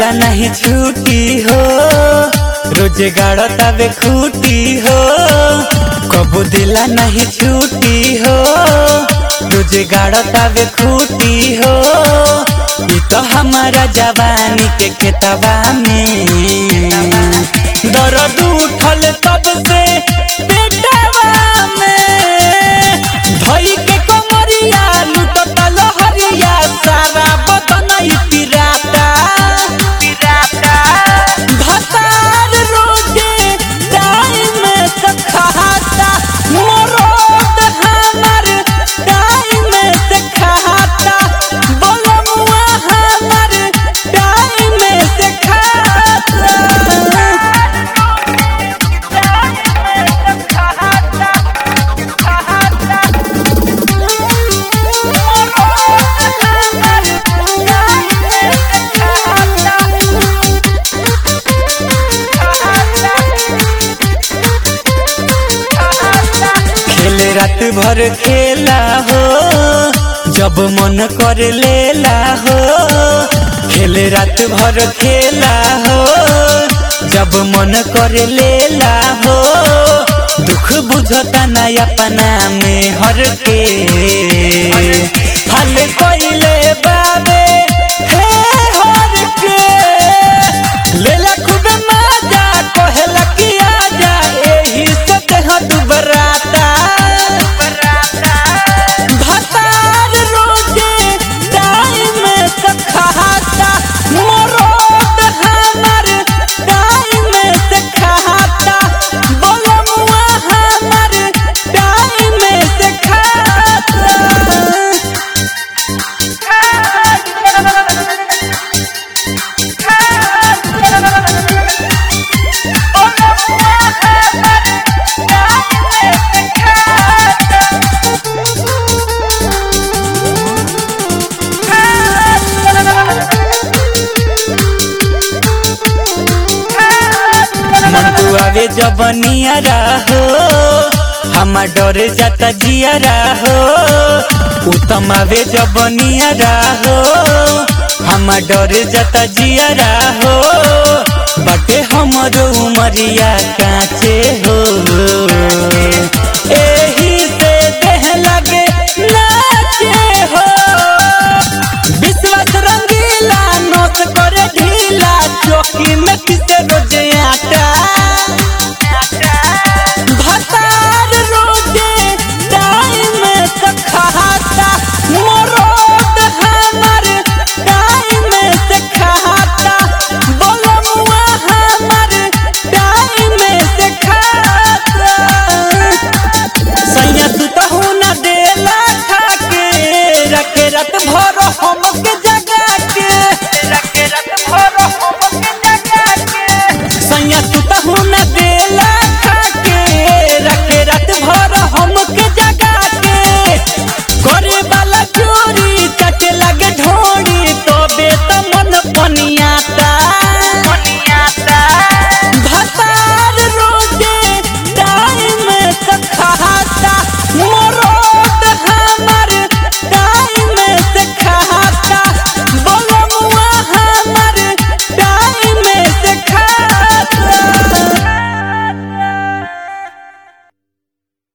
दिला नहीं छूटी हो रोजे गाड़तावे खूटी हो कबू दिला नहीं छूटी हो रोजे गाड़तावे खूटी हो ई तो हमारा जवानी के खेतवा में दर्द उठल तब से पेटवा में धई के कमरिया लुटत लहरिया सारा बदन ई पिराता भतार रोजे टाइम से खाता मरद हमर टाइम से खाता बलमुआ हमर टाइम से खाता खेल रात भर खेला हो जब मन कर लेला हो खेल रात भर खेला हो जब मन कर लेला हो दुख बुझता ना अपना में हर के हल कोइले बाबे हे हर के लेला खूबे मजा कहेला कि आजा एही से देह दुबराता भतार रोजे टाइम से खाता मरद हमर टाइम से खाता बलमुआ हमर टाइम से खाता मन तू आवे जब नियरा हो हमार डरे जाता जियरा हो उत्तम आवे जब नियरा हो हमार डरे जाता जियरा हो बटे हमर उमरिया काच